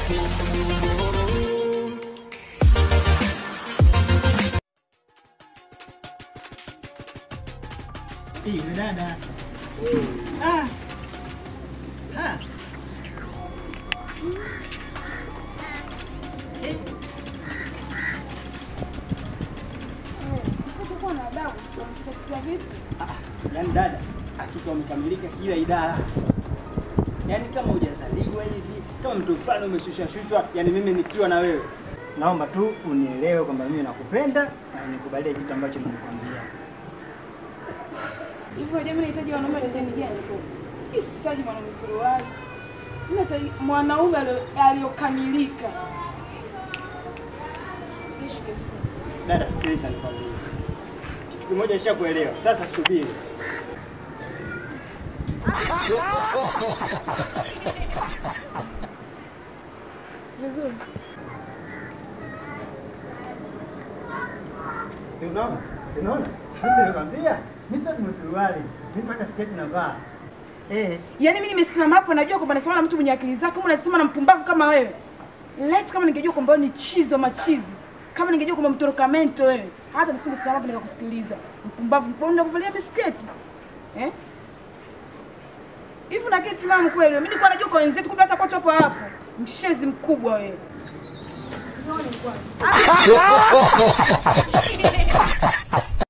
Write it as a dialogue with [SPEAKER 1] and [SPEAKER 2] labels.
[SPEAKER 1] Yule dada. Ah. Ah. Yaani dada, hakika wamekamilika kila idara. Yaani kama hujazaliwa hivi, kama mtu fulani umeshushwa shushwa, yaani mimi nikiwa na wewe. Naomba tu unielewe kwamba mimi nakupenda na nikubalie kitu ambacho nilikwambia.
[SPEAKER 2] Hivyo je, mimi nahitaji wanaume design gani tu? Mimi sihitaji mwanaume suruali. Mimi nahitaji mwanaume alio- aliyokamilika.
[SPEAKER 1] Dada, sikiliza nikwambie. Kitu kimoja nishakuelewa. Sasa subiri.
[SPEAKER 2] Vizuri.
[SPEAKER 1] Si unaona? Si unaona? Sasa nikwambia, mimi sio suruali. Mimi mpaka sketi navaa. Eh,
[SPEAKER 2] Yaani mimi nimesimama hapo najua kwamba nasimama na mtu mwenye akili zake, kama unasimama na mpumbavu kama wewe. Let kama ningejua kwamba wewe ni chizi wa machizi. Kama ningejua kwamba mtoroka mento wewe, hata nisingesimama hapo nikakusikiliza. Mpumbavu, mbona kuvalia bisketi? Eh? Hivi na kiti mama kweli. Mimi nilikuwa najua kwa wenzetu kumbe hata kwa hapo hapo. Mshezi mkubwa wewe. Unaona kwanza.